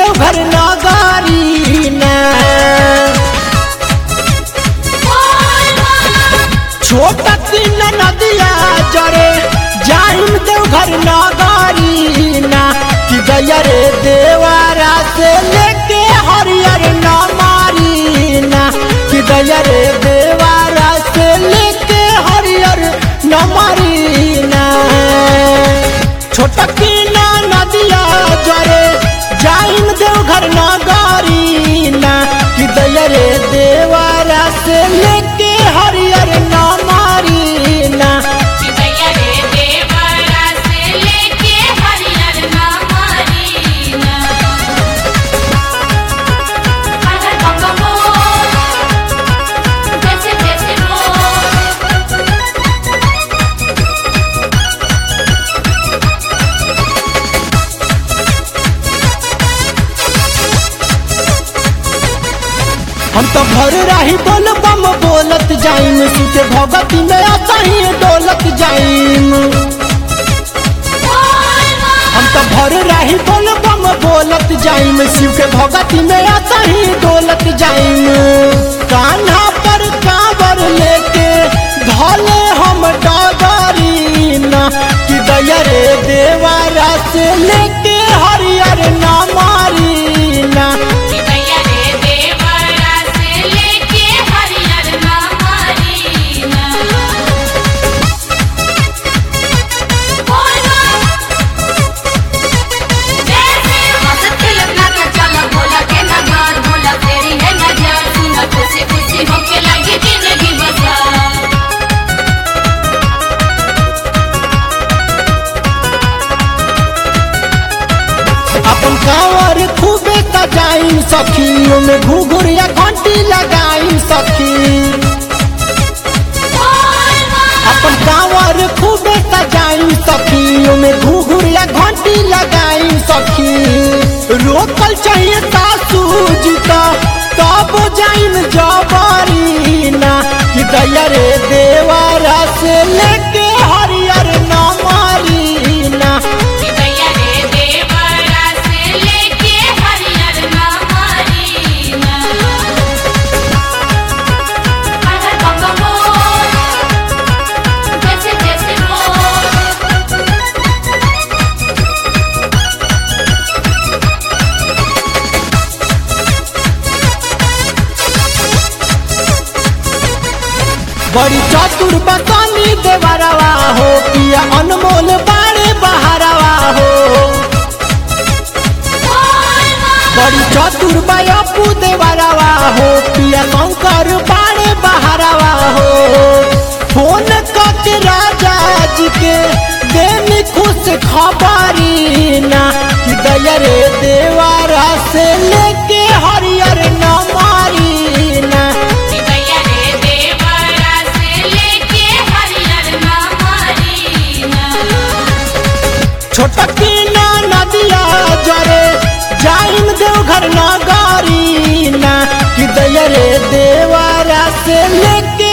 देवघर नगरी ना छोटा तीन नदिया जरे जाइम देवघर नगरी ना कि गया रे देवारा से लेके हरियर न मारी ना कि गया रे देवारा से लेके हरियर न मारी ना छोटा तीन नदिया जरे जाइम देवघर नगरी ना कि गया रे देवारा से लेके हरियर न मारी ना चिदैया रे देवरा से लेके हरियर नामरीना हर हर बम बम बोल जैसे जैसे बोल हम तो भर रही बोल बम बोलत जाइम सुते भगती में आता ही डोलत जाइम हम तो भर रही बोल बम बोलत जाइम शिव के भगती में आता ही डोलत जाइम कान्हा पर कांवर लेके धले हम डगरी ना कि दया रे देवारा से लेके हरियर ना मारी ना चिदैया रे देवरा से लेके हरियर नामरीना बोल जैसे मस्त लगना का चला भोला के नगर भोला तेरी है नजर सुना खुशी खुशी होके लगी जिंदगी बसा अपन कांवर खूबे सजाइम सखी में घुघुर या घंटी लगाइम सखी अपन कांवर खूबे सजाइम सखी में घुघुर या घंटी लगाइम सखी रोकल चाहिए सासू जी का तब जाइम जबारी ना कि दया रे देवारा से लेके हरियर न मारी ना चिदैया रे देवरा से लेके हरियर नामरीना हर हर बम बम बोल जैसे जैसे बोल बड़ी चतुर बकानी देवरवा हो पिया अनमोल बाड़े बहारवा हो बड़ी चतुर बयपू देवरवा हो पिया शंकर बाड़े बहारवा हो फोन करके राजा जी के देनी खुश खबरी ना कि दया रे देवारा से लेके हरियर न मारी ना चिदैया रे देवरा से लेके हरियर नामरीना छोटकी ना नदिया जरे जाइम देवघर नगरी ना कि दया रे देवारा से लेके